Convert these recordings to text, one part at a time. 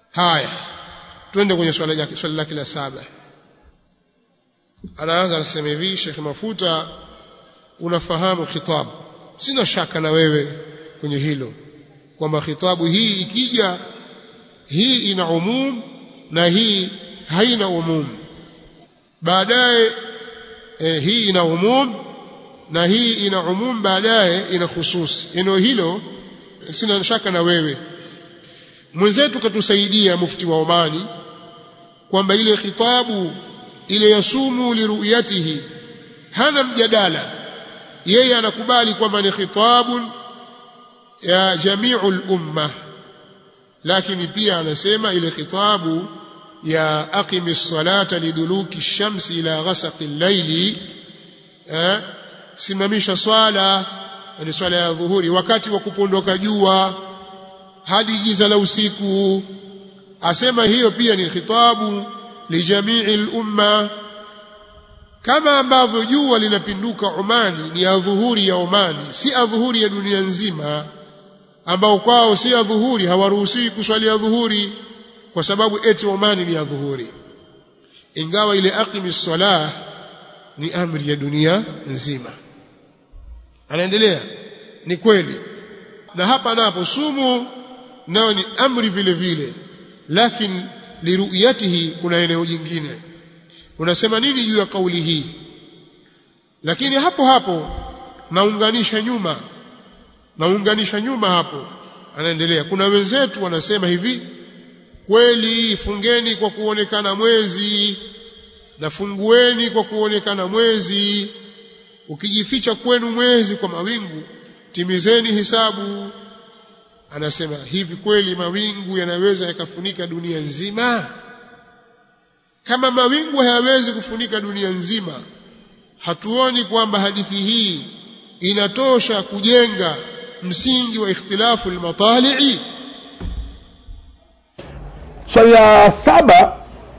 haya twende kwenye swali lake swali lake la saba anaanza anasema hivi Sheikh Mafuta unafahamu khitab sina shaka na wewe kwenye hilo kwamba khitabu hii ikija hii ina umum na hii haina umum baadaye eh, hii ina umum na hii ina umum baadaye ina khusus eneo hilo sina shaka na wewe mwenzetu katusaidia mufti wa Omani kwamba ile khitabu ile yasumu liruyatihi hana mjadala yeye anakubali kwamba ni khitabun ya jami'ul umma lakini pia anasema ile khitabu ya aqimi salata liduluki shamsi ila ghasaqi llaili eh simamisha swala ni swala ya dhuhuri wakati wa kupondoka jua hadi giza la usiku asema hiyo pia ni khitabu lijamii lumma kama ambavyo jua linapinduka Omani ni adhuhuri ya Omani si adhuhuri ya dunia nzima ambao kwao si adhuhuri hawaruhusiwi kuswali adhuhuri kwa sababu eti Omani ni adhuhuri ingawa ile aqimi salah ni amri ya dunia nzima anaendelea ni kweli na hapa napo sumu nayo ni amri vile vile lakini liruyatihi kuna eneo jingine unasema nini juu ya kauli hii lakini hapo hapo naunganisha nyuma naunganisha nyuma hapo anaendelea kuna wenzetu wanasema hivi kweli fungeni kwa kuonekana mwezi na fungueni kwa kuonekana mwezi ukijificha kwenu mwezi kwa mawingu timizeni hisabu anasema hivi kweli mawingu yanaweza yakafunika dunia nzima kama mawingu hayawezi kufunika dunia nzima hatuoni kwamba hadithi hii inatosha kujenga msingi wa ikhtilafu almatali'i swali la saba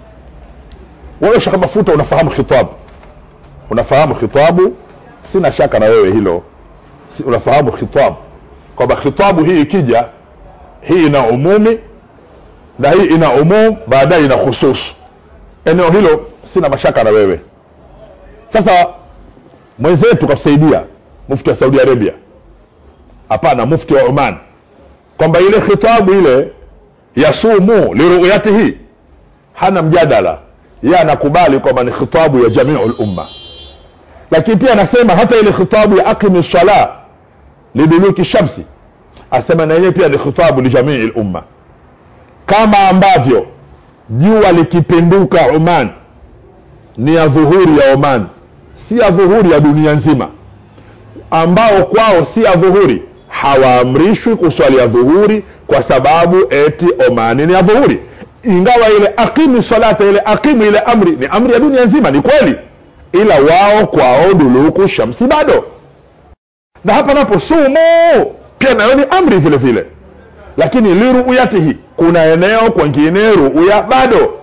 wewe Sheikh Mafuta unafahamu khitabu unafahamu khitabu sina shaka na wewe hilo si, unafahamu khitabu kwamba khitabu hii ikija hii ina umumi na hii ina umum baadaye ina khusus eneo hilo sina mashaka na wewe sasa mwenzetu katusaidia mufti wa Saudi Arabia hapana mufti wa Oman kwamba ile khitabu ile yasumu liruyatihi hana mjadala yeye anakubali kwamba ni khitabu ya jamiu lumma lakini pia anasema hata ile khitabu ya aqimi sala liduluki shamsi asema na yenyewe pia ni khitabu lijamii lumma kama ambavyo jua likipinduka Oman ni ya dhuhuri ya Oman si ya dhuhuri ya dunia nzima ambao kwao si ya dhuhuri hawaamrishwi kuswali ya dhuhuri kwa sababu eti Omani ni ya dhuhuri ingawa ile aqimu salata ile aqimu ile amri ni amri ya dunia nzima ni kweli ila wao kwao duluku shamsi bado na hapa napo sumu pia nayo ni amri vile vile lakini liruyatihi kuna eneo kwengine ruya bado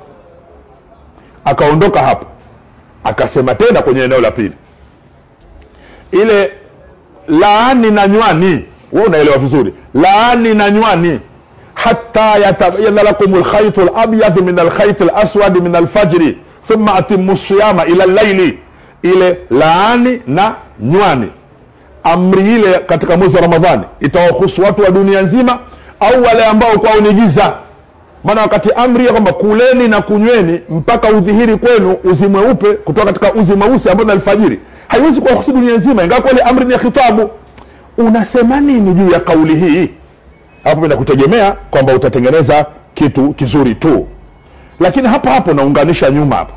akaondoka hapo akasema tena kwenye eneo la pili ile laani na nywani we unaelewa vizuri laani na nywani hata yatabayana lakum lkhaitu labyadh min alkhaiti laswadi min alfajri thumma atimu siyama ila llaili ile laani na nywani amri ile katika mwezi wa ramadhani itawahusu watu wa dunia nzima au wale ambao kwao ni giza maana wakati amri ya kwamba kuleni na kunyweni mpaka udhihiri kwenu uzi mweupe kutoka katika uzi mweusi ambao ni alfajiri haiwezi kuwahusu dunia nzima ingawa kweli amri ni ya khitabu unasema nini juu ya kauli hii hapo inakutegemea kwamba utatengeneza kitu kizuri tu lakini hapo hapo naunganisha nyuma hapo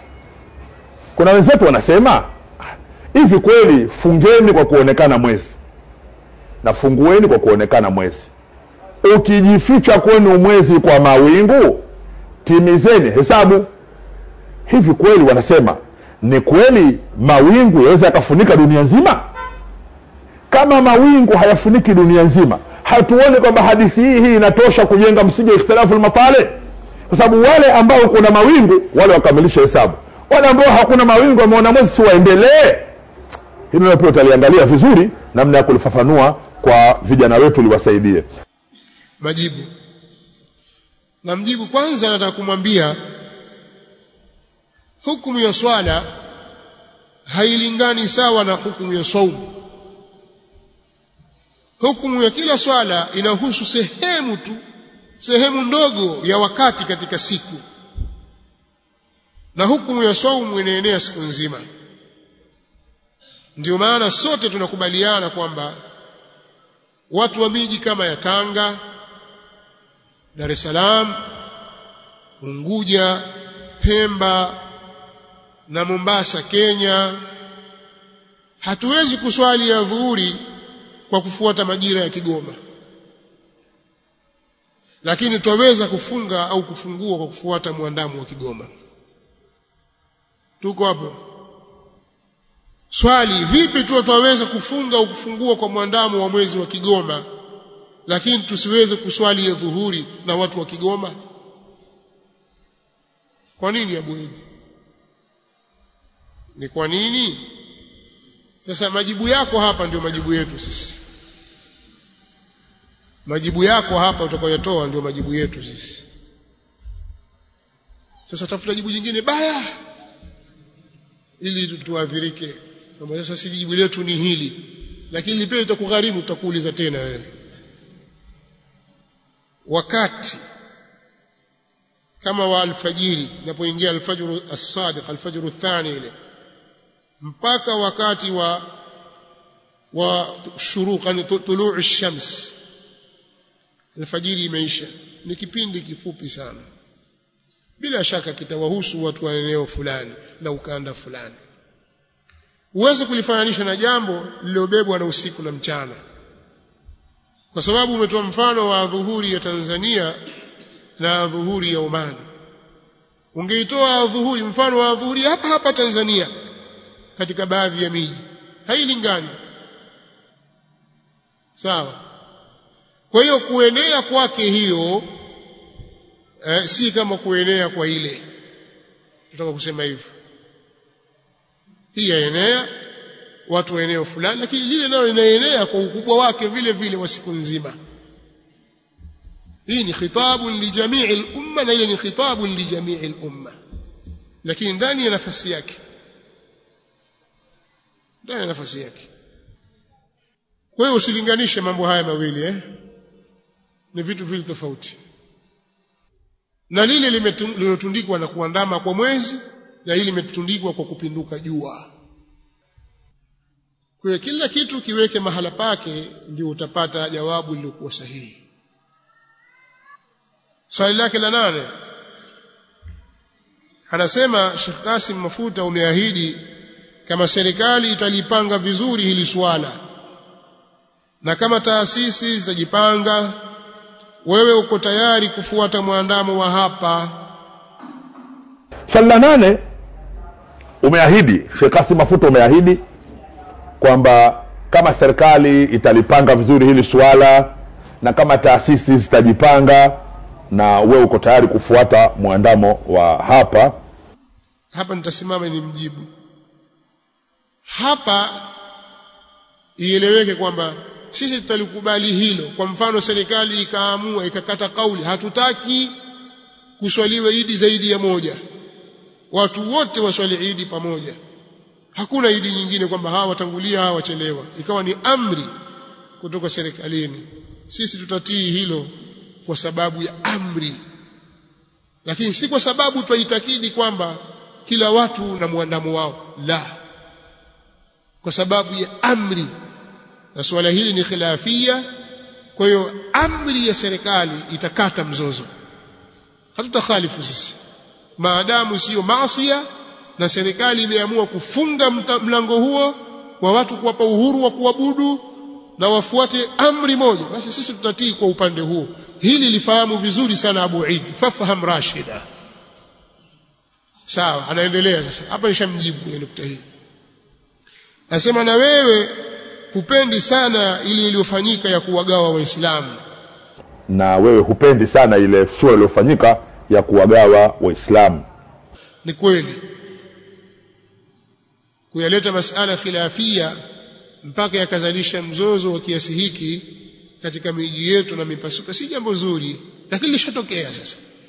kuna wenzetu wanasema hivi kweli fungeni kwa kuonekana mwezi na fungueni kwa kuonekana mwezi ukijificha kwenu mwezi kwa mawingu timizeni hesabu hivi kweli wanasema ni kweli mawingu yaweza yakafunika dunia nzima kama mawingu hayafuniki dunia nzima hatuoni kwamba hadithi hii hii inatosha kujenga msingi wa ikhtilafu lmatale kwa sababu wale ambao kuna mawingu wale wakamilisha hesabu wale ambao hakuna mawingu wameona mwezi si waendelee hilo nalo pia utaliangalia vizuri namna ya kulifafanua kwa vijana wetu liwasaidie majibu na mjibu kwanza nataka kumwambia hukumu ya swala hailingani sawa na hukumu ya saumu hukumu ya kila swala inahusu sehemu tu sehemu ndogo ya wakati katika siku na hukumu ya saumu inaenea siku nzima ndio maana sote tunakubaliana kwamba watu wa miji kama ya Tanga Dar es Salaam Unguja Pemba na Mombasa Kenya hatuwezi kuswali ya dhuhuri kwa kufuata majira ya Kigoma lakini twaweza kufunga au kufungua kwa kufuata mwandamo wa Kigoma tuko hapo swali vipi tu twaweza kufunga au kufungua kwa mwandamo wa mwezi wa Kigoma lakini tusiweze kuswali ya dhuhuri na watu wa Kigoma kwa nini Abu Idi ni kwa nini sasa majibu yako hapa ndio majibu yetu sisi majibu yako hapa utakayotoa ndio majibu yetu sisi sasa tafuta jibu jingine baya ili tuadhirike kwamba sasa si jibu letu ni hili lakini pia itakugharimu tutakuuliza tena wewe wakati kama wa alfajiri inapoingia alfajru as-sadiq alfajru athani ile mpaka wakati wa wa shuruq yani tuluu ash-shams alfajiri imeisha ni kipindi kifupi sana bila shaka kitawahusu watu wa eneo fulani na ukanda fulani uweze kulifananisha na jambo lililobebwa na usiku na mchana kwa sababu umetoa mfano wa dhuhuri ya Tanzania na dhuhuri ya Oman ungeitoa dhuhuri mfano wa dhuhuri hapa hapa Tanzania katika baadhi ya miji hailingani sawa kwa hiyo kuenea kwake hiyo eh, si kama kuenea kwa ile nataka kusema hivyo hii yaenea watu wa eneo fulani lakini lile nalo linaenea kwa ukubwa wake vile vile wa siku nzima hii ni khitabu li jamii al-umma na ile ni khitabu li jamii al-umma lakini ndani ya nafasi yake ndani ya nafasi yake kwa hiyo usilinganishe mambo haya mawili eh ni vitu vile tofauti na lile limetundikwa na kuandama kwa mwezi na hili limetundikwa kwa kupinduka jua kwa kila kitu kiweke mahala pake ndio utapata jawabu lililokuwa sahihi swali lake la nane anasema Sheikh Kasim Mafuta umeahidi kama serikali italipanga vizuri hili swala na kama taasisi zitajipanga wewe uko tayari kufuata mwandamo wa hapa swali la nane umeahidi Sheikh Kasim Mafuta umeahidi kwamba kama serikali italipanga vizuri hili suala na kama taasisi zitajipanga na wewe uko tayari kufuata mwandamo wa hapa hapa nitasimama ni mjibu hapa ieleweke kwamba sisi tutalikubali hilo kwa mfano serikali ikaamua ikakata kauli hatutaki kuswaliwe idi zaidi ya moja watu wote waswali idi pamoja hakuna idi nyingine kwamba hawa watangulia hawa wachelewa ikawa ni amri kutoka serikalini sisi tutatii hilo kwa sababu ya amri lakini si kwa sababu twaitakidi kwamba kila watu na muandamo wao la kwa sababu ya amri na suala hili ni khilafia kwa hiyo amri ya serikali itakata mzozo hatutakhalifu sisi maadamu sio maasiya na serikali imeamua kufunga mlango huo wa watu kuwapa uhuru wa kuabudu na wafuate amri moja basi sisi tutatii kwa upande huo hili lifahamu vizuri sana Abu Eid fafaham rashida sawa anaendelea sasa hapa nishamjibu kwenye nukta hii anasema na wewe hupendi sana ili iliyofanyika ya kuwagawa waislamu na wewe hupendi sana ile sura iliyofanyika ya kuwagawa waislamu ni kweli kuyaleta masala khilafia mpaka yakazalisha mzozo wa kiasi hiki katika miji yetu na mipasuka si jambo zuri lakini lishatokea sasa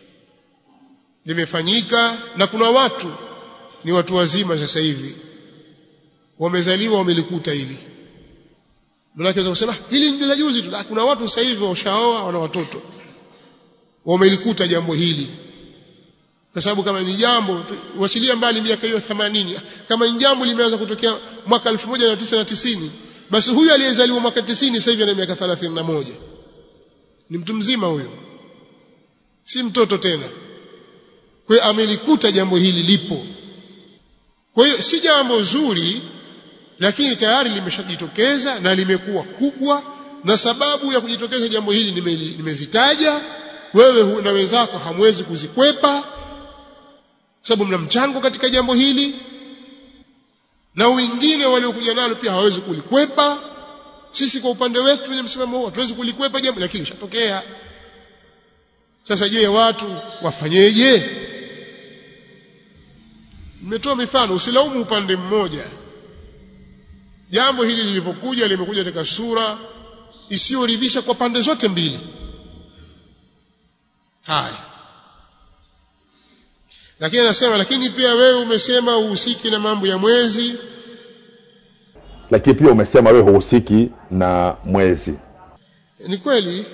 limefanyika na kuna watu ni watu wazima sasa hivi wamezaliwa wamelikuta hili Mnaweza kusema hili ni la juzi tu kuna watu sasa hivi washaoa wana watoto wamelikuta jambo hili kwa sababu kama ni jambo wachilia mbali miaka hiyo 80 kama ni jambo limeanza kutokea mwaka 1990 basi huyu aliyezaliwa mwaka 90 sasa hivi ana miaka 31 ni mtu mzima huyo si mtoto tena kwa hiyo amelikuta jambo hili lipo kwa hiyo si jambo zuri lakini tayari limeshajitokeza na limekuwa kubwa na sababu ya kujitokeza jambo hili nimezitaja wewe na wenzako hamwezi kuzikwepa sababu mna mchango katika jambo hili na wengine waliokuja nalo pia hawawezi kulikwepa sisi kwa upande wetu wenye msimamo huo hatuwezi kulikwepa jambo lakini lishatokea sasa je watu wafanyeje nimetoa mifano usilaumu upande mmoja jambo hili lilivyokuja limekuja katika sura isiyoridhisha kwa pande zote mbili haya lakini anasema lakini pia wewe umesema uhusiki na mambo ya mwezi lakini pia umesema wewe huhusiki na mwezi ni kweli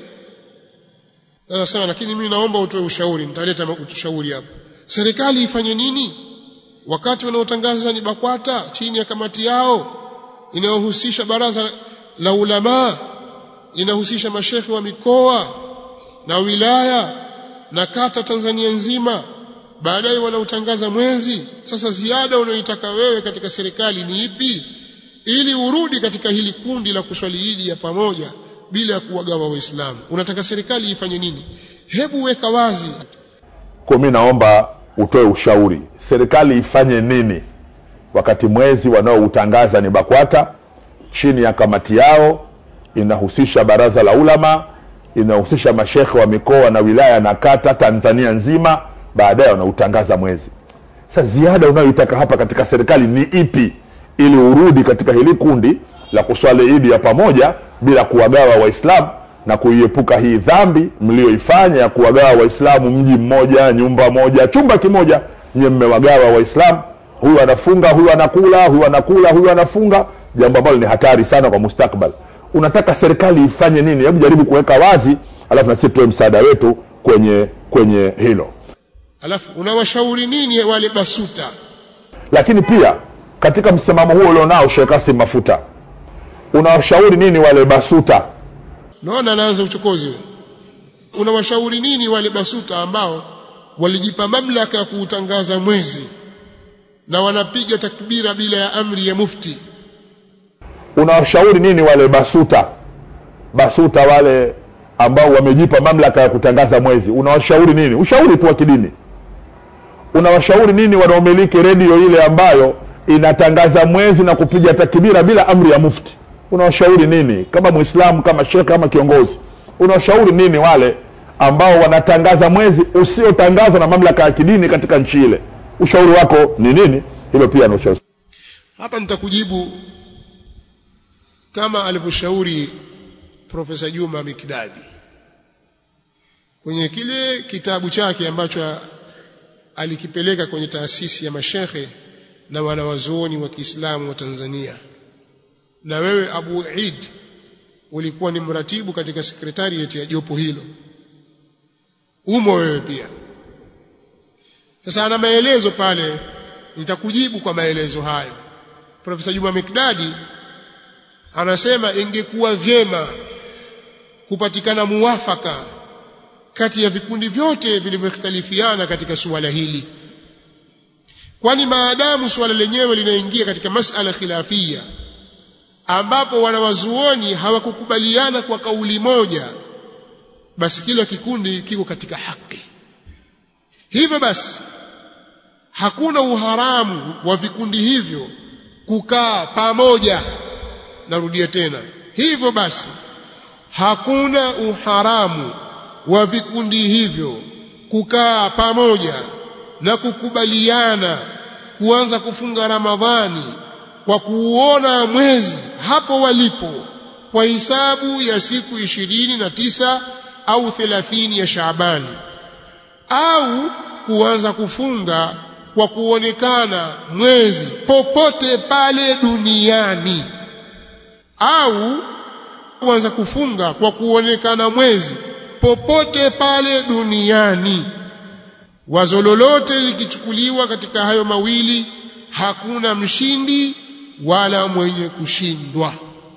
sasa lakini mimi naomba utoe ushauri nitaleta ushauri hapo serikali ifanye nini wakati wanaotangaza ni BAKWATA chini ya kamati yao inayohusisha baraza la ulama inahusisha mashekhe wa mikoa na wilaya na kata Tanzania nzima baadaye wanautangaza mwezi sasa ziada unayoitaka wewe katika serikali ni ipi ili urudi katika hili kundi la kuswali Idi ya pamoja bila ya kuwagawa waislamu unataka serikali ifanye nini hebu weka wazi kwa mimi naomba utoe ushauri serikali ifanye nini wakati mwezi wanaoutangaza ni BAKWATA chini ya kamati yao inahusisha baraza la ulama inahusisha mashekhe wa mikoa na wilaya na kata Tanzania nzima baadaye wanautangaza mwezi sasa ziada unayoitaka hapa katika serikali ni ipi ili urudi katika hili kundi la kuswali idi ya pamoja bila kuwagawa waislamu na kuiepuka hii dhambi mlioifanya ya kuwagawa waislamu mji mmoja nyumba moja chumba kimoja nye mmewagawa waislamu huyu anafunga huyu anakula huyu anakula huyu anafunga jambo ambalo ni hatari sana kwa mustakbal unataka serikali ifanye nini hebu jaribu kuweka wazi alafu na sisi tutoe msaada wetu kwenye kwenye hilo alafu unawashauri nini wale basuta lakini pia katika msimamo huo ulionao Sheikh Kasim Mafuta unawashauri nini wale basuta naona anaanza uchokozi wewe unawashauri nini wale basuta ambao walijipa mamlaka ya kuutangaza mwezi na wanapiga takbira bila ya amri ya mufti unawashauri nini wale basuta basuta wale ambao wamejipa mamlaka ya kutangaza mwezi unawashauri nini ushauri tu wa kidini unawashauri nini wanaomiliki redio ile ambayo inatangaza mwezi na kupiga takbira bila amri ya mufti unawashauri nini kama muislamu kama shekhe kama kiongozi unawashauri nini wale ambao wanatangaza mwezi usiotangazwa na mamlaka ya kidini katika nchi ile ushauri wako ni nini hilo pia ni ushauri hapa nitakujibu kama alivyoshauri profesa Juma Mikdadi kwenye kile kitabu chake ambacho alikipeleka kwenye taasisi ya mashekhe na wanawazuoni wa Kiislamu wa Tanzania na wewe Abu Eid ulikuwa ni mratibu katika sekretariat ya jopo hilo umo wewe pia sasa ana maelezo pale nitakujibu kwa maelezo hayo profesa Juma Mikdadi anasema ingekuwa vyema kupatikana muwafaka kati ya vikundi vyote vilivyoختلفiana katika suala hili kwani maadamu suala lenyewe linaingia katika masala khilafia ambapo wanawazuoni hawakukubaliana kwa kauli moja basi kila kikundi kiko katika haki hivyo basi hakuna uharamu wa vikundi hivyo kukaa pamoja narudia tena hivyo basi hakuna uharamu wa vikundi hivyo kukaa pamoja na kukubaliana kuanza kufunga Ramadhani kwa kuuona mwezi hapo walipo kwa hisabu ya siku ishirini na tisa au thelathini ya Shaabani au kuanza kufunga kwa kuonekana mwezi popote pale duniani au kuanza kufunga kwa kuonekana mwezi popote pale duniani wazo lolote likichukuliwa katika hayo mawili hakuna mshindi wala mwenye kushindwa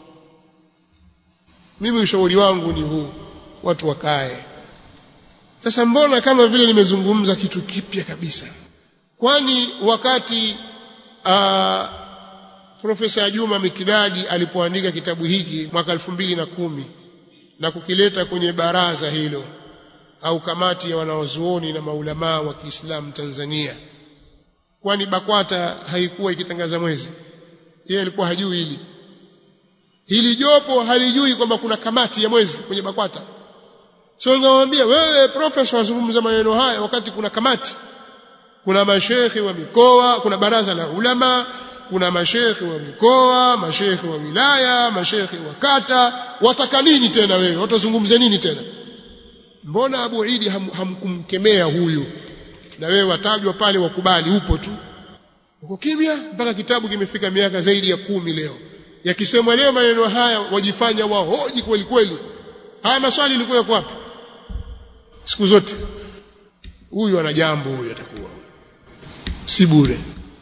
mimi ushauri wangu ni huu watu wakae sasa mbona kama vile nimezungumza kitu kipya kabisa kwani wakati uh, profesa Juma Mikidadi alipoandika kitabu hiki mwaka elfu mbili na kumi na kukileta kwenye baraza hilo au kamati ya wanaozuoni na maulamaa wa Kiislamu Tanzania kwani BAKWATA haikuwa ikitangaza mwezi yeye alikuwa hajui hili hili jopo halijui kwamba kuna kamati ya mwezi kwenye BAKWATA sio ngamwambia wewe profesa wazungumza maneno haya wakati kuna kamati kuna mashekhi wa mikoa kuna baraza la ulama kuna mashekhi wa mikoa mashekhi wa wilaya mashekhi wa kata wataka nini tena wewe watazungumza nini tena mbona Abu Idi ham, hamkumkemea huyu na wewe watajwa pale wakubali upo tu uko kimya mpaka kitabu kimefika miaka zaidi ya kumi leo yakisemwa leo maneno haya wajifanya wahoji kweli kweli haya maswali ilikuwa yako wapi siku zote huyu ana jambo huyu atakuwa si bure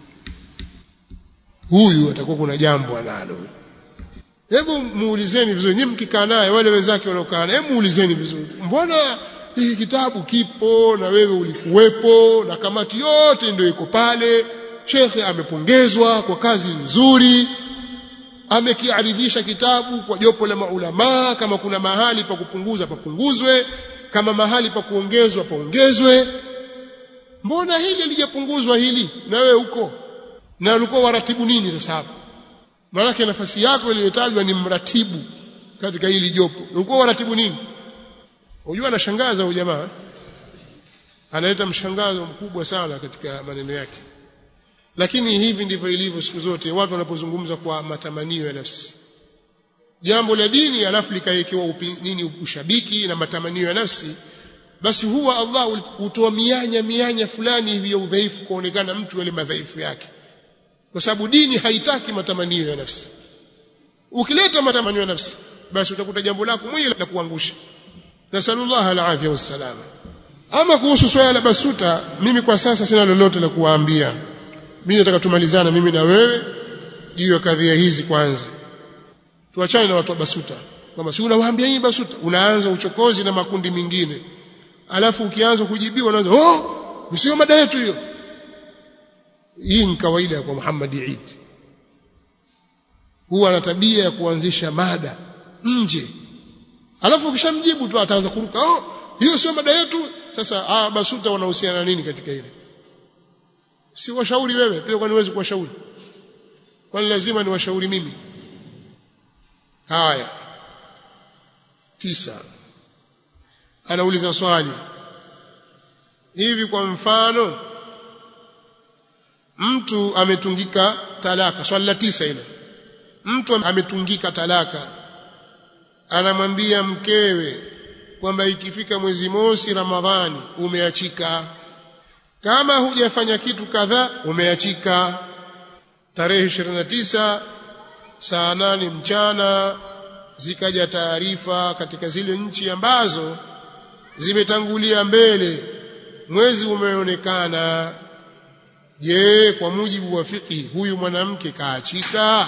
huyu atakuwa kuna jambo analo hebu muulizeni vizuri nyinyi mkikaa naye wale wenzake wanaokaa naye hebu muulizeni vizuri mbona hii kitabu kipo na wewe ulikuwepo na kamati yote ndio iko pale shekhe amepongezwa kwa kazi nzuri amekiaridhisha kitabu kwa jopo la maulamaa kama kuna mahali pa kupunguza papunguzwe kama mahali pa kuongezwa paongezwe mbona hili lijapunguzwa hili na wewe huko na ulikuwa waratibu nini sasa hapo maanake nafasi yako iliyotajwa ni mratibu katika hili jopo ulikuwa waratibu nini unajua anashangaza huyu jamaa analeta mshangazo mkubwa sana katika maneno yake lakini hivi ndivyo ilivyo siku zote watu wanapozungumza kwa matamanio ya nafsi jambo la dini alafu likawekewa nini ushabiki na matamanio ya nafsi basi huwa Allah hutoa mianya mianya fulani hivi ya udhaifu kuonekana mtu yale madhaifu yake kwa sababu dini haitaki matamanio ya nafsi ukileta matamanio ya nafsi basi utakuta jambo lako mwenyewe la kuangusha nasallallahu alafia wassalama ama kuhusu swala la basuta mimi kwa sasa sina lolote la kuwaambia mimi nataka tumalizana mimi na wewe juu ya kadhia hizi kwanza tuachane na watu wa basuta kwamba si unawaambia nini basuta unaanza uchokozi na makundi mengine alafu ukianza kujibiwa unaanza oh sio mada yetu hiyo hii ni kawaida kwa Muhammad Eid huwa ana tabia ya kuanzisha mada nje alafu ukishamjibu tu ataanza kuruka oh hiyo sio mada yetu sasa ah basuta wanahusiana na nini katika hili si washauri wewe pia kwani huwezi kuwashauri kwani lazima ni washauri mimi haya tisa anauliza swali hivi kwa mfano mtu ametungika talaka swali la tisa ile mtu ametungika talaka anamwambia mkewe kwamba ikifika mwezi mosi ramadhani umeachika kama hujafanya kitu kadhaa umeachika tarehe 29 saa nane mchana zikaja taarifa katika zile nchi ambazo zimetangulia mbele mwezi umeonekana je kwa mujibu wa fiqhi huyu mwanamke kaachika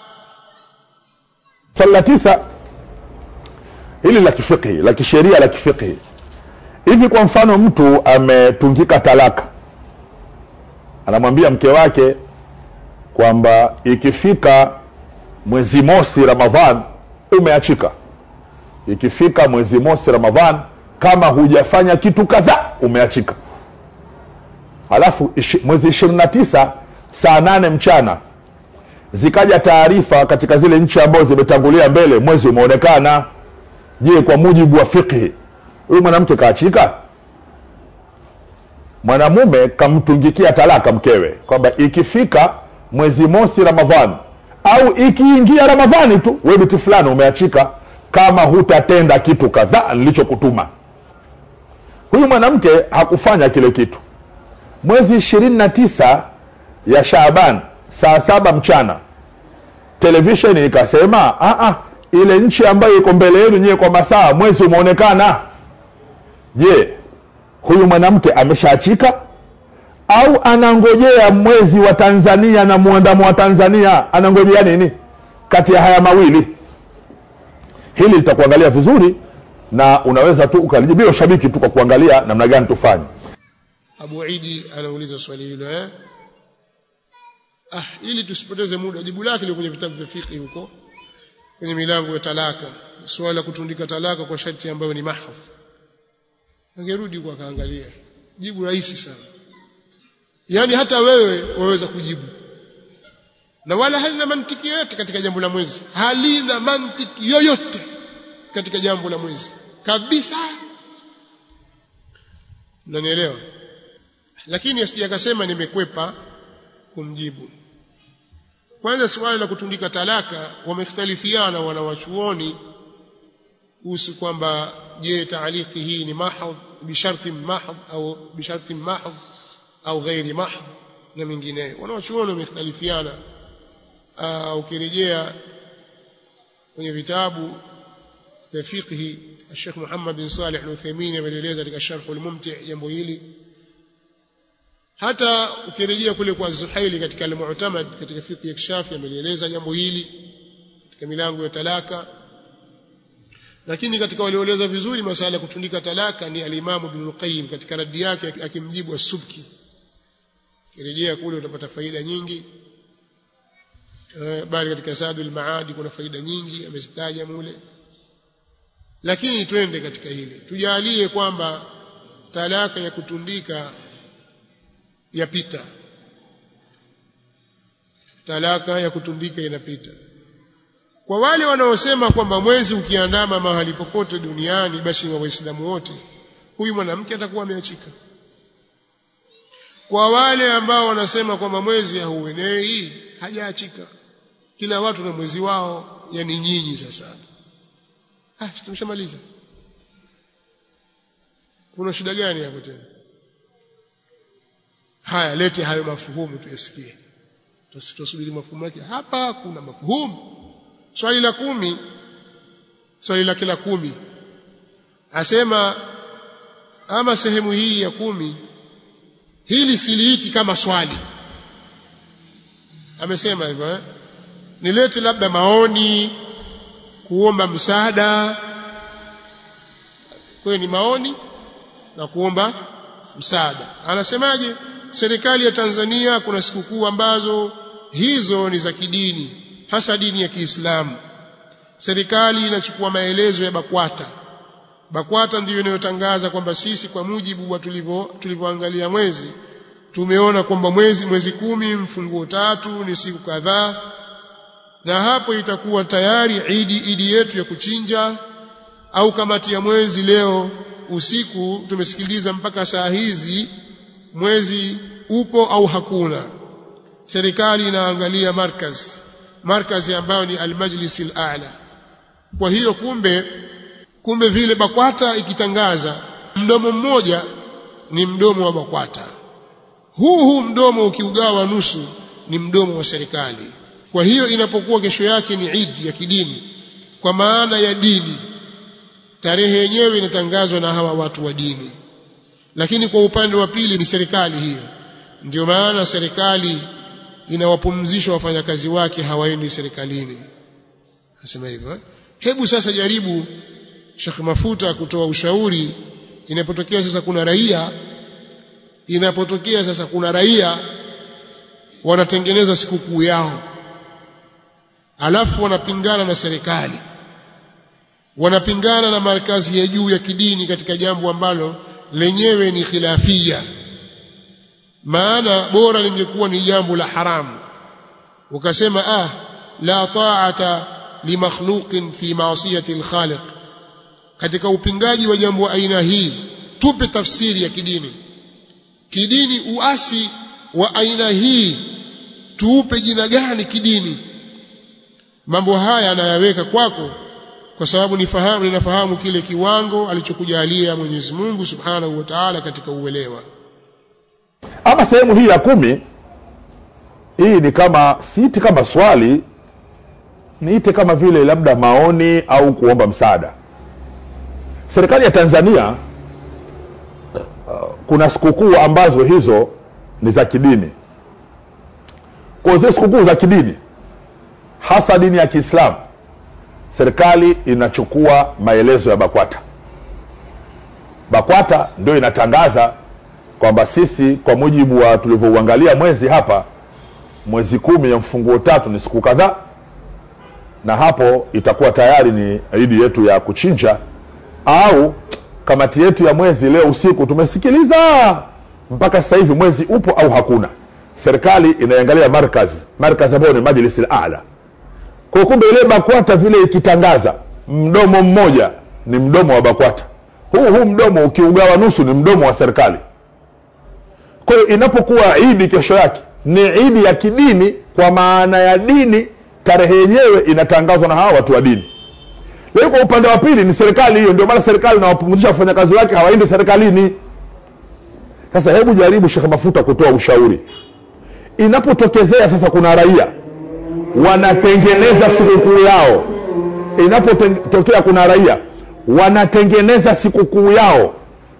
swali la tisa hili la kifiqhi la kisheria la kifiqhi hivi kwa mfano mtu ametungika talaka anamwambia mke wake kwamba ikifika mwezi mosi ramadhan umeachika ikifika mwezi mosi ramadhan kama hujafanya kitu kadhaa umeachika alafu ishi, mwezi ishirini na tisa saa nane mchana zikaja taarifa katika zile nchi ambazo zimetangulia mbele mwezi umeonekana je kwa mujibu wa fiqhi huyu mwanamke kaachika mwanamume kamtungikia talaka mkewe kwamba ikifika mwezi mosi ramadhani au ikiingia ramadhani tu we biti fulani umeachika kama hutatenda kitu kadhaa nilichokutuma huyu mwanamke hakufanya kile kitu mwezi ishirini na tisa ya Shaaban saa saba mchana televisheni ikasema "Ah, ah, ile nchi ambayo iko mbele yenu nyewe kwa masaa mwezi umeonekana. Je, huyu mwanamke ameshaachika au anangojea mwezi wa Tanzania na muandamo wa Tanzania? Anangojea nini kati ya haya mawili? Hili litakuangalia vizuri na unaweza tu ukalijibu bila ushabiki tu kwa kuangalia namna gani tufanye. Abu Idi anauliza swali hilo eh ah ili tusipoteze muda jibu lake liko kwenye vitabu vya fiqh huko kwenye milango ya talaka swala la kutundika talaka kwa sharti ambayo ni mahaf angerudi huko akaangalia jibu rahisi sana yani hata wewe waweza kujibu na wala halina mantiki yoyote katika jambo la mwezi halina mantiki yoyote katika jambo la mwezi kabisa unanielewa lakini asije akasema nimekwepa kumjibu kwanza swali la kutundika talaka wamekhtalifiana wanawachuoni kuhusu kwamba je taaliki hii ni mahadh bisharti mahadh au bisharti mahadh au ghairi mahadh na mengineyo wanawachuoni wamekhtalifiana ukirejea kwenye vitabu vya fiqhi Sheikh Muhammad bin Salih Al-Uthaymeen ameeleza katika Sharh al-Mumti' jambo hili hata ukirejea kule kwa Zuhaili katika al-Mu'tamad katika fiqh ya Kishafi amelieleza jambo hili katika milango ya talaka lakini katika walioeleza vizuri masala ya kutundika talaka ni al-Imam Ibn al-Qayyim katika radi yake akimjibu as-Subki kirejea kule utapata faida nyingi bali katika Zadul Maadi kuna faida nyingi amezitaja mule lakini twende katika hili tujalie kwamba talaka ya kutundika yapita talaka ya kutundika inapita kwa wale wanaosema kwamba mwezi ukiandama mahali popote duniani basi wa waislamu wote huyu mwanamke atakuwa ameachika kwa wale ambao wanasema kwamba mwezi hauenei hajaachika kila watu na mwezi wao yani nyinyi sasa ah tumeshamaliza kuna shida gani hapo tena haya lete hayo mafuhumu tuyasikie tusubiri mafuhumu yake hapa kuna mafuhumu swali la kumi swali la kila kumi asema ama sehemu hii ya kumi hili siliiti kama swali amesema hivyo eh? nilete labda maoni kuomba msaada kwa ni maoni na kuomba msaada anasemaje serikali ya Tanzania kuna sikukuu ambazo hizo ni za kidini hasa dini ya Kiislamu serikali inachukua maelezo ya BAKWATA BAKWATA ndiyo inayotangaza kwamba sisi kwa mujibu wa tulivyo tulivyoangalia mwezi tumeona kwamba mwezi mwezi kumi mfunguo tatu ni siku kadhaa na hapo itakuwa tayari idi idi yetu ya kuchinja au kamati ya mwezi leo usiku tumesikiliza mpaka saa hizi mwezi upo au hakuna serikali inaangalia markaz markazi ambayo ni almajlis alala kwa hiyo kumbe kumbe vile bakwata ikitangaza mdomo mmoja ni mdomo wa bakwata huu huu mdomo ukiugawa nusu ni mdomo wa serikali kwa hiyo inapokuwa kesho yake ni Eid ya kidini kwa maana ya dini tarehe yenyewe inatangazwa na hawa watu wa dini lakini kwa upande wa pili ni serikali hiyo ndio maana serikali inawapumzisha wafanyakazi wake hawaendi serikalini nasema hivyo eh? hebu sasa jaribu Sheikh Mafuta kutoa ushauri inapotokea sasa kuna raia inapotokea sasa kuna raia wanatengeneza sikukuu yao alafu wanapingana na serikali wanapingana na markazi ya juu ya kidini katika jambo ambalo lenyewe ni khilafia maana bora lingekuwa ni jambo la haramu ukasema ah la ta'ata limakhluqin fi ma'siyati al-khaliq katika upingaji wa jambo aina hii tupe tafsiri ya kidini kidini uasi wa aina hii tuupe jina gani kidini mambo haya anayaweka kwako kwa sababu nifahamu ninafahamu kile kiwango alichokujalia Mwenyezi Mungu Subhanahu wa Ta'ala katika uelewa ama sehemu hii ya kumi hii ni kama siiti kama swali niite kama vile labda maoni au kuomba msaada serikali ya tanzania uh, kuna sikukuu ambazo hizo ni za kidini kwa zile sikukuu za kidini hasa dini ya kiislamu serikali inachukua maelezo ya bakwata bakwata ndio inatangaza kwamba sisi kwa mujibu wa tulivyouangalia mwezi hapa mwezi kumi ya mfunguo tatu ni siku kadhaa na hapo itakuwa tayari ni idi yetu ya kuchinja au kamati yetu ya mwezi leo usiku tumesikiliza mpaka sasa hivi mwezi upo au hakuna serikali inaiangalia markaz markaz ambayo ni majlisi ala kwa kumbe ile bakwata vile ikitangaza mdomo mmoja ni mdomo wa bakwata huu huu mdomo ukiugawa nusu ni mdomo wa serikali kwa hiyo inapokuwa idi kesho yake ni idi ya kidini kwa maana ya dini tarehe yenyewe inatangazwa na hawa watu wa dini lakini kwa upande wa pili ni serikali hiyo ndio maana serikali inawapumzisha wafanyakazi wake hawaendi serikalini sasa hebu jaribu shekhe mafuta kutoa ushauri inapotokezea sasa kuna raia wanatengeneza sikukuu yao inapotokea kuna raia wanatengeneza sikukuu yao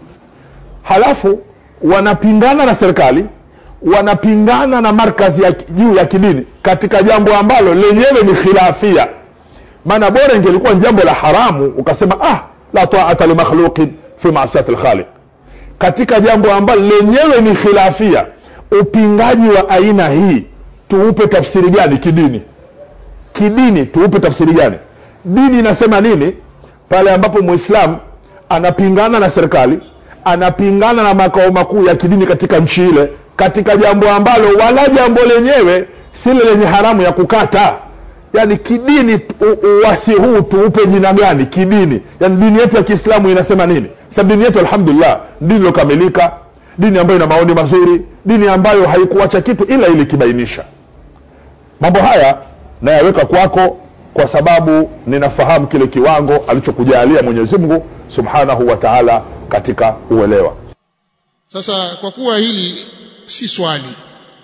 halafu wanapingana na serikali wanapingana na markazi ya juu ya kidini katika jambo ambalo lenyewe ni khilafia maana bora ingelikuwa ni jambo la haramu ukasema ah la taata limakhluqin fi masiyati lkhaliq katika jambo ambalo lenyewe ni khilafia upingaji wa aina hii tuupe tafsiri gani kidini kidini tuupe tafsiri gani dini inasema nini pale ambapo mwislam anapingana na serikali anapingana na makao makuu ya kidini katika nchi ile katika jambo ambalo wala jambo lenyewe sile lenye haramu ya kukata yani kidini uwasi huu tuupe jina gani kidini yani dini yetu ya kiislamu inasema nini sababu dini yetu alhamdulillah dini iliyokamilika dini ambayo ina maoni mazuri dini ambayo haikuacha kitu ila ilikibainisha mambo haya nayaweka kwako kwa sababu ninafahamu kile kiwango alichokujalia mwenyezi mungu subhanahu wa taala katika uelewa sasa kwa kuwa hili si swali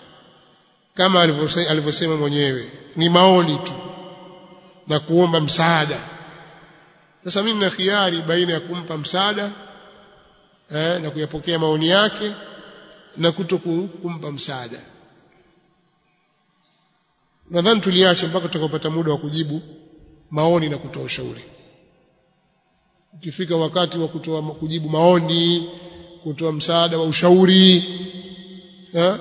kama alivyosema mwenyewe ni maoni tu na kuomba msaada sasa mimi nina khiari baina ya kumpa msaada eh, na kuyapokea maoni yake na kuto kumpa msaada nadhani tuliache mpaka tutakapopata muda wa kujibu maoni na kutoa ushauri ukifika wakati wa kutoa kujibu maoni kutoa msaada wa ushauri eh?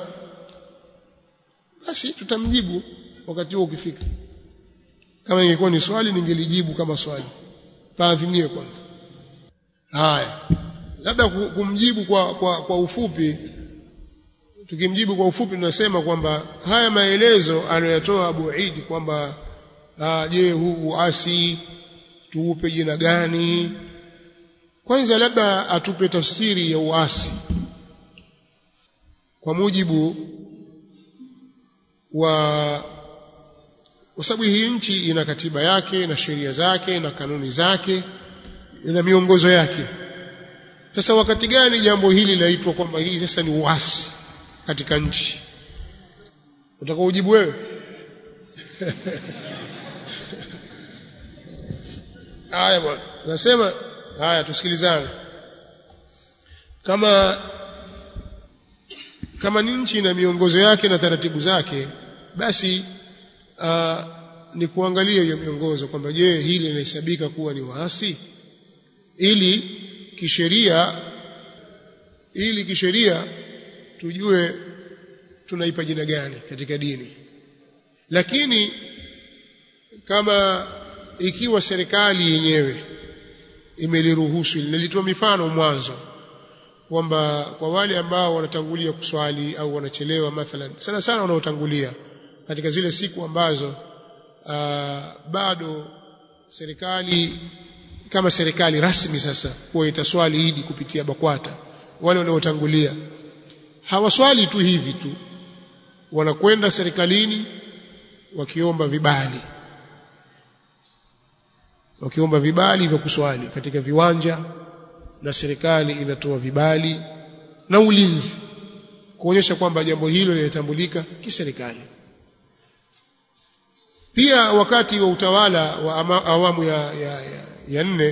basi tutamjibu wakati huo ukifika kama ingekuwa ni swali ningelijibu kama swali paadhimie kwanza haya labda kumjibu kwa, kwa, kwa ufupi tukimjibu kwa ufupi tunasema kwamba haya maelezo anayoyatoa Abu Idi kwamba je huu uasi tuupe jina gani kwanza labda atupe tafsiri ya uasi kwa mujibu wa kwa sababu hii nchi ina katiba yake na sheria zake na kanuni zake na miongozo yake sasa wakati gani jambo hili laitwa kwamba hii sasa ni uasi katika nchi utaka ujibu wewe haya bwana nasema haya tusikilizane kama kama ni nchi na miongozo yake na taratibu zake basi uh, ni kuangalia hiyo miongozo kwamba je hili linahesabika kuwa ni waasi ili kisheria ili kisheria tujue tunaipa jina gani katika dini lakini kama ikiwa serikali yenyewe imeliruhusu nilitoa mifano mwanzo kwamba kwa wale ambao wanatangulia kuswali au wanachelewa mathalan sana sana wanaotangulia katika zile siku ambazo aa, bado serikali kama serikali rasmi sasa kuwa itaswali idi kupitia BAKWATA wale wanaotangulia hawaswali tu hivi tu wanakwenda serikalini wakiomba vibali wakiomba vibali vya kuswali katika viwanja na serikali inatoa vibali na ulinzi kuonyesha kwamba jambo hilo linatambulika kiserikali pia wakati wa utawala wa ama, awamu ya, ya, ya, ya nne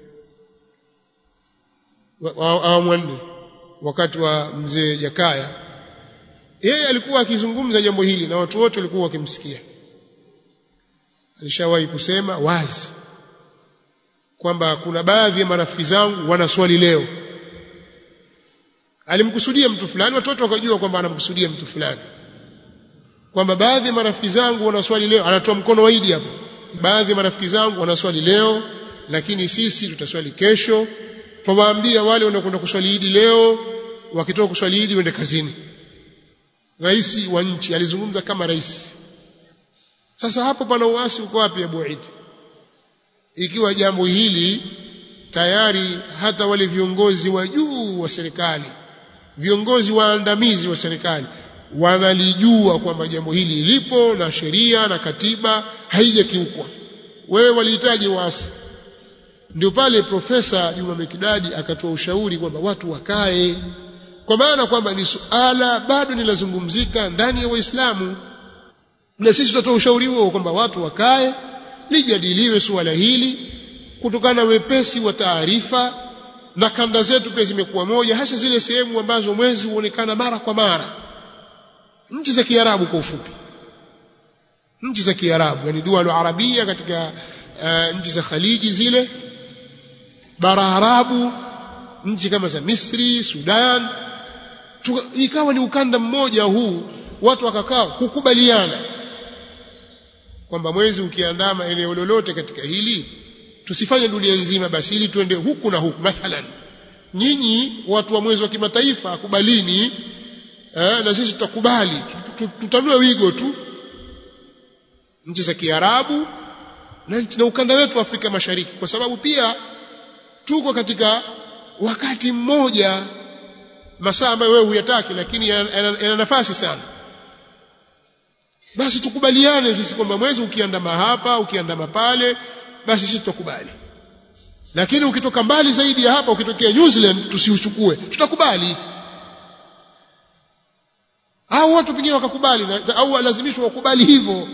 awamu ya nne wakati wa mzee Jakaya yeye alikuwa akizungumza jambo hili na watu wote walikuwa wakimsikia alishawahi kusema wazi kwamba kuna baadhi ya marafiki zangu wana swali leo alimkusudia mtu fulani watoto wakajua kwamba anamkusudia mtu fulani kwamba baadhi ya marafiki zangu wana swali leo anatoa mkono waidi hapo baadhi ya marafiki zangu wana swali leo lakini sisi tutaswali kesho twawaambia wale wanaokwenda kuswali idi leo wakitoka kuswali idi wende kazini rais wa nchi alizungumza kama rais sasa hapo pana uasi uko wapi Abu Eid ikiwa jambo hili tayari hata wale viongozi wa juu wa serikali viongozi waandamizi wa serikali wanalijua kwamba jambo hili lipo na sheria na katiba haijakiukwa wewe walihitaji waasi ndio pale profesa Juma Mekidadi akatoa ushauri kwamba watu wakae kwa maana kwamba ni suala bado linazungumzika ndani ya Waislamu na sisi tutatoa ushauri huo kwamba watu wakae lijadiliwe suala hili kutokana na wepesi wa taarifa na kanda zetu pia zimekuwa moja hasa zile sehemu ambazo mwezi huonekana mara kwa mara nchi za Kiarabu kwa ufupi nchi za Kiarabu yani dual arabia katika uh, nchi za Khaliji zile bara Arabu nchi kama za Misri Sudan Tuka, ikawa ni ukanda mmoja huu watu wakakaa kukubaliana kwamba mwezi ukiandama eneo lolote katika hili tusifanye dunia nzima basi ili tuende huku na huku mathalan nyinyi watu wa mwezi wa kimataifa kubalini eh, na sisi tutakubali tutanue wigo tu nchi za Kiarabu na, na ukanda wetu wa Afrika Mashariki kwa sababu pia tuko katika wakati mmoja masaa ambayo wewe huyataki lakini yana nafasi sana basi tukubaliane sisi kwamba mwezi ukiandama hapa ukiandama pale basi sisi tutakubali lakini ukitoka mbali zaidi ya hapa ukitokea New Zealand tusiuchukue tutakubali au watu pengine wakakubali na, au walazimishwa wakubali hivyo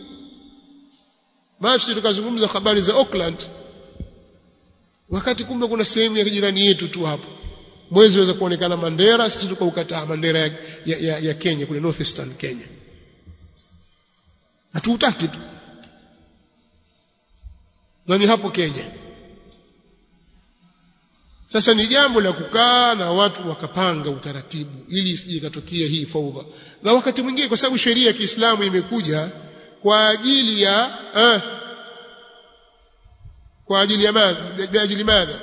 basi tukazungumza habari za Auckland wakati kumbe kuna sehemu ya jirani yetu tu hapo mwezi waweza kuonekana Mandera sisi tukaukataa Mandera ya, ya, ya, ya Kenya kule Northeastern Kenya hatuutaki tu na ni hapo Kenya sasa ni jambo la kukaa na watu wakapanga utaratibu ili isije ikatokea hii faudha na wakati mwingine kwa sababu sheria ya Kiislamu imekuja kwa ajili ya eh, kwa ajili ya madha biajili madha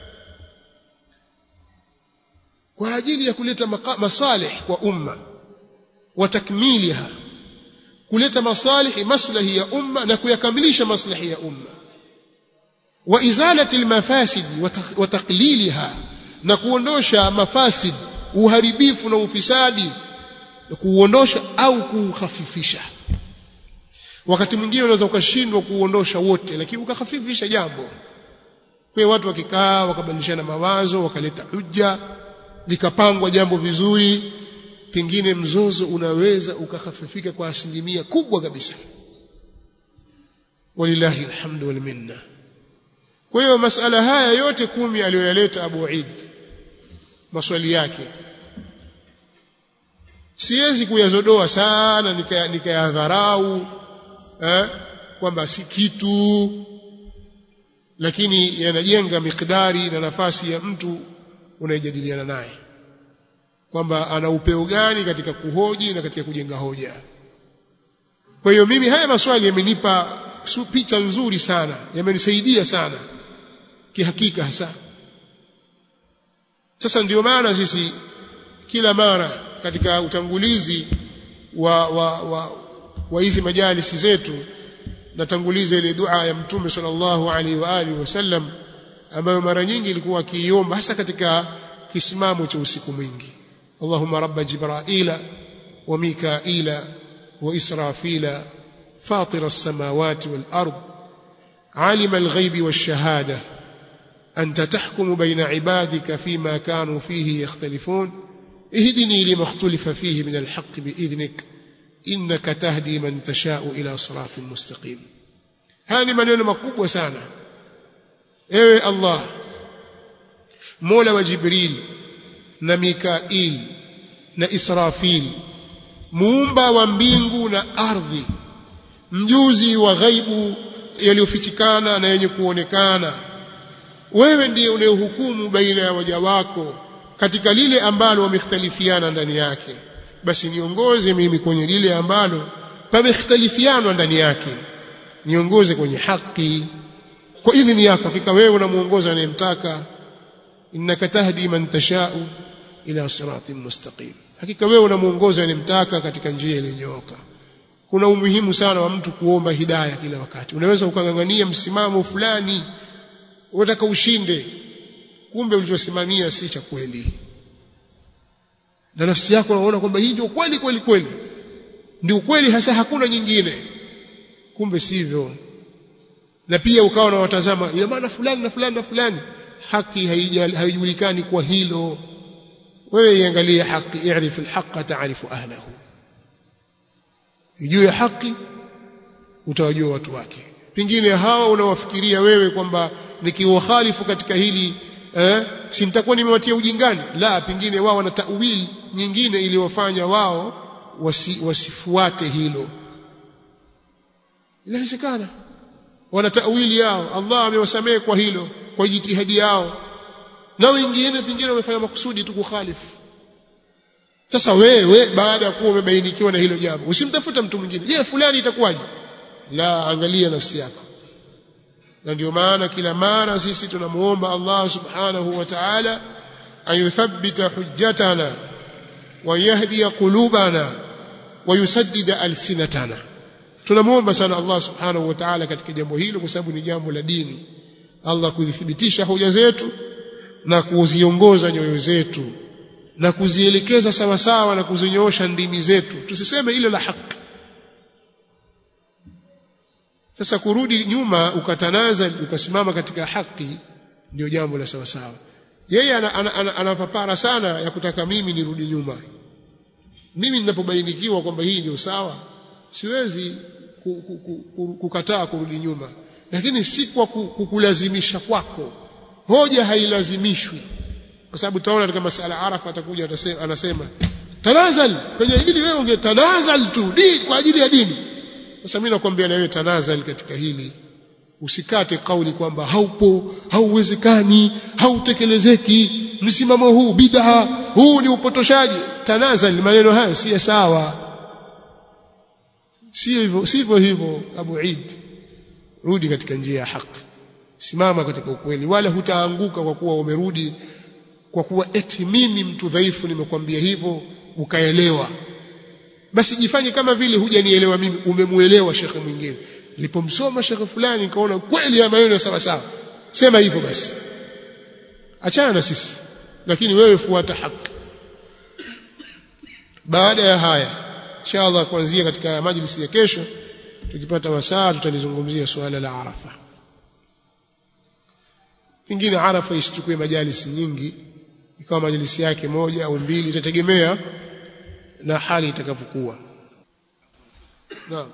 kwa ajili ya kuleta masalih kwa umma wa takmiliha kuleta masalihi maslahi ya umma na kuyakamilisha maslahi ya umma wa izalati almafasid wa taqliliha na kuondosha mafasid uharibifu na ufisadi na kuuondosha au kuukhafifisha wakati mwingine unaweza ukashindwa kuuondosha wote lakini ukahafifisha jambo kwa watu wakikaa wakabadilishana mawazo wakaleta hujja likapangwa jambo vizuri pengine mzozo unaweza ukahafifika kwa asilimia kubwa kabisa walillahi alhamdu wal minna kwa hiyo masala haya yote kumi aliyoyaleta Abu Eid maswali yake siwezi kuyazodoa sana nikayadharau nika eh, kwamba si kitu lakini yanajenga mikdari na nafasi ya mtu unayejadiliana naye kwamba ana upeo gani katika kuhoji na katika kujenga hoja kwa hiyo mimi haya maswali yamenipa picha nzuri sana yamenisaidia sana kihakika hasa sasa ndio maana sisi kila mara katika utangulizi wa wa wa, wa hizi majalisi zetu natanguliza ile dua ya mtume sallallahu alaihi wa alihi wasallam ambayo mara nyingi ilikuwa akiiomba hasa katika kisimamo cha usiku mwingi اللهم رب جبرائيل وميكائيل وإسرافيل فاطر السماوات والأرض عالم الغيب والشهادة أنت تحكم بين عبادك فيما كانوا فيه يختلفون اهدني لما اختلف فيه من الحق بإذنك إنك تهدي من تشاء إلى صراط مستقيم هذه maneno makubwa sana ewe Allah Mola wa Jibril na Mikail na Israfil muumba wa mbingu na ardhi mjuzi wa ghaibu yaliyofichikana na yenye kuonekana wewe ndiye unayehukumu baina ya waja wako katika lile ambalo wamekhtalifiana ndani yake basi niongoze mimi kwenye lile ambalo pamekhtalifiana ndani yake niongoze kwenye haki kwa idhini yako hakika wewe unamuongoza anayemtaka innaka tahdi man tashau ila siratin mustaqim hakika wewe unamuongoza anayemtaka katika njia iliyonyooka kuna umuhimu sana wa mtu kuomba hidayah kila wakati unaweza ukangangania msimamo fulani unataka ushinde kumbe ulichosimamia si cha kweli na nafsi yako unaona kwamba hii ndio kweli kweli kweli ndio kweli hasa hakuna nyingine kumbe sivyo na pia ukawa unawatazama ina maana fulani na fulani na fulani haki haijulikani kwa hilo wewe iangalie haki i'rif alhaqa ta'rifu ahlahu ijue haki utawajua watu wake pengine hawa unawafikiria wewe kwamba nikiwakhalifu katika hili eh, si nitakuwa nimewatia ujingani la pengine wao wana tawili nyingine iliyofanya wao wasi, wasifuate hilo inawezekana wana tawili yao Allah amewasamehe kwa hilo kwa jitihadi yao na wengine pengine wamefanya makusudi tu kukhalifu sasa wewe baada ya kuwa umebainikiwa na hilo jambo usimtafuta mtu mwingine je fulani itakuwaje la angalia nafsi yako na ndio maana kila mara sisi tunamuomba Allah subhanahu wa ta'ala ayuthabbita hujjatana wa yahdi qulubana wa yusaddid alsinatana tunamuomba sana Allah subhanahu wa ta'ala katika jambo hilo kwa sababu ni jambo la dini Allah kudhibitisha hoja zetu na kuziongoza nyoyo zetu na kuzielekeza sawa sawa na kuzinyoosha ndimi zetu tusiseme ile la haki sasa kurudi nyuma ukatanaza ukasimama katika haki ndio jambo la sawa sawa yeye anapapara ana, ana, ana, ana sana ya kutaka mimi nirudi nyuma mimi ninapobainikiwa kwamba hii ndio sawa siwezi kukataa kurudi nyuma lakini si kwa kukulazimisha kwako hoja hailazimishwi kwa sababu tutaona katika masala arafa atakuja atasema anasema tanazal kwenye hili wewe ungetanazal tu di kwa ajili ya dini sasa mimi nakwambia na wewe tanazal katika hili usikate kauli kwamba haupo hauwezekani hautekelezeki msimamo huu bid'a huu ni upotoshaji tanazal maneno hayo si sawa sivyo sivyo hivyo Abu Eid rudi katika njia ya haki simama katika ukweli wala hutaanguka kwa kuwa umerudi kwa kuwa eti mimi mtu dhaifu nimekwambia hivyo ukaelewa basi jifanye kama vile hujanielewa mimi umemuelewa shekhe mwingine nilipomsoma shekhe fulani nikaona kweli ya maneno sawa sawa sema hivyo basi achana na sisi lakini wewe fuata haki baada ya haya inshallah kuanzia katika majlisi ya kesho tukipata wasaa tutalizungumzia suala la arafa pengine arafa isichukue majalisi nyingi ikawa majalisi yake moja au mbili itategemea na hali itakavyokuwa naam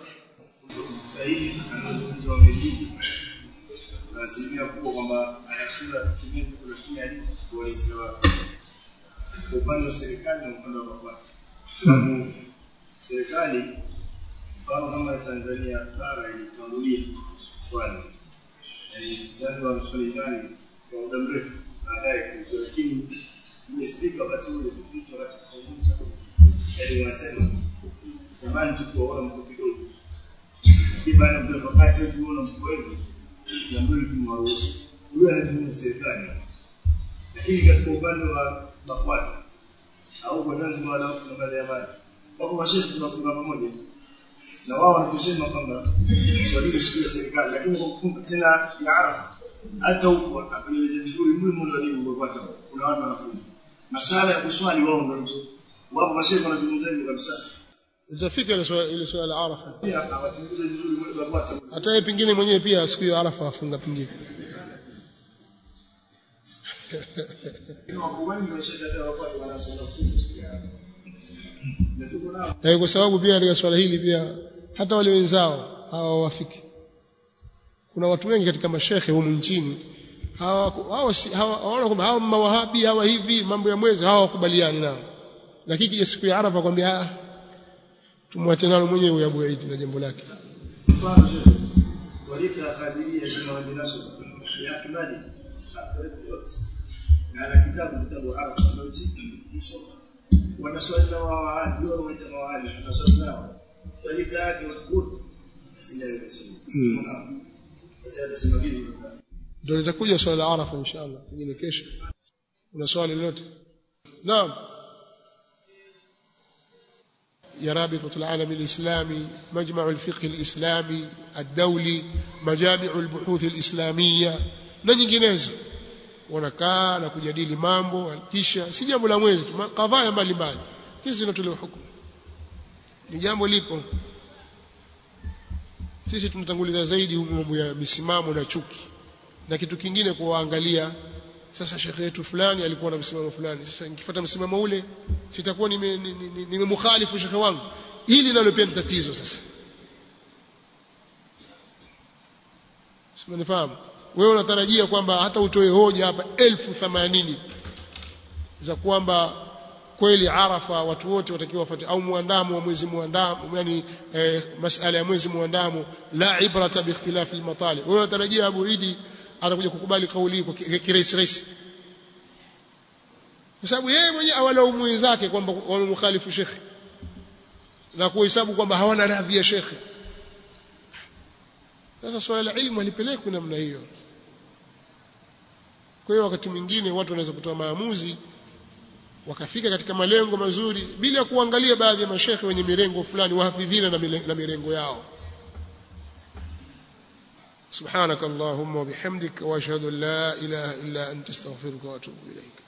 asilimia kubwa kwamba anasura kutumia kutumia kuwaisia kwa upande wa serikali na upande wa mapato sababu serikali mfano kama Tanzania bara ilitangulia swali yani wa swali ndani kwa muda mrefu baadaye kuzo lakini ile speaker wakati ule vitu wakati kuzungumza yani wanasema zamani tukuwaona mko kidogo lakini baada ya muda wakati sasa tunaona mko wengi jambo hili tumewaruhusu huyo anatumia serikali lakini katika upande wa BAKWATA au kwa Tanzania wala watu na ya maji wako mashehe tunafunga pamoja na wao wanatusema kwamba swali siku ya serikali lakini kwa kufunga tena ya Arafa hata huko apeleleze vizuri mle mmoja walimu BAKWATA kuna watu wanafunga masala ya kuswali wao ndio wapo mashehe wanazungumza hivyo kabisa itafika ile swala ile swala la arafa pia hawachunguze vizuri mle BAKWATA hata yeye pengine mwenyewe pia siku ya arafa afunga pengine Wako wengi washakataa wapate wanasoma fungu siku ya tuko nao eh, kwa sababu pia katika swala hili pia hata wale wenzao hawawafiki kuna watu wengi katika mashekhe humu nchini hawa hawa si- hawa- hawaona kwamba hawa mawahabi hawa hivi mambo ya mwezi hawa wakubaliani nao lakini kija siku ya Arafa kwambia ah tumwache nalo mwenyewe huyo Abu Eid na jambo lake mfano shehe walita kadiria kama wajinasu ya kimani hatariki yote na ana kitabu kitabu arafa noti msoma wanaswali na waadi wao waita mawaadi wanaswali nao walita yake wote asilawe kusoma sasa atasema vipi ndio litakuja swala la Arafa inshallah pengine kesho una swali lolote naam يا رابطة العالم الإسلامي مجمع الفقه الإسلامي الدولي مجامع البحوث الإسلامية na nyinginezo wanakaa na kujadili mambo kisha si jambo la mwezi tu kadhaa mbalimbali kisha zinatolewa hukumu ni jambo lipo sisi tunatanguliza zaidi humu mambo ya misimamo na chuki na kitu kingine kuwaangalia sasa shekhe yetu fulani alikuwa na msimamo fulani sasa nikifuata msimamo ule sitakuwa nimemukhalifu nime, nime nimemukhalifu shekhe wangu hili nalo pia ni tatizo sasa simanifahamu wewe unatarajia kwamba hata utoe hoja hapa elfu themanini za kwamba kweli Arafa watu wote watakiwa wafuate au muandamo wa mwezi muandamo yani eh, masala ya mwezi muandamo la ibrata bi ikhtilafi al-matali wewe unatarajia Abu Idi atakuja kukubali kauli hii kwa kirahisi rahisi kwa sababu yeye mwenyewe awalaumu wenzake kwamba wamemkhalifu shekhe na kuhesabu kwamba hawana radhi ya shekhe sasa swala la ilmu halipelekwi namna hiyo kwa hiyo wakati mwingine watu wanaweza kutoa maamuzi wakafika katika malengo mazuri bila ya kuangalia baadhi ya mashekhe wenye mirengo fulani wahafidhina na mile- na mirengo yao سبحانك اللهم وبحمدك واشهد ان لا اله الا انت استغفرك واتوب اليك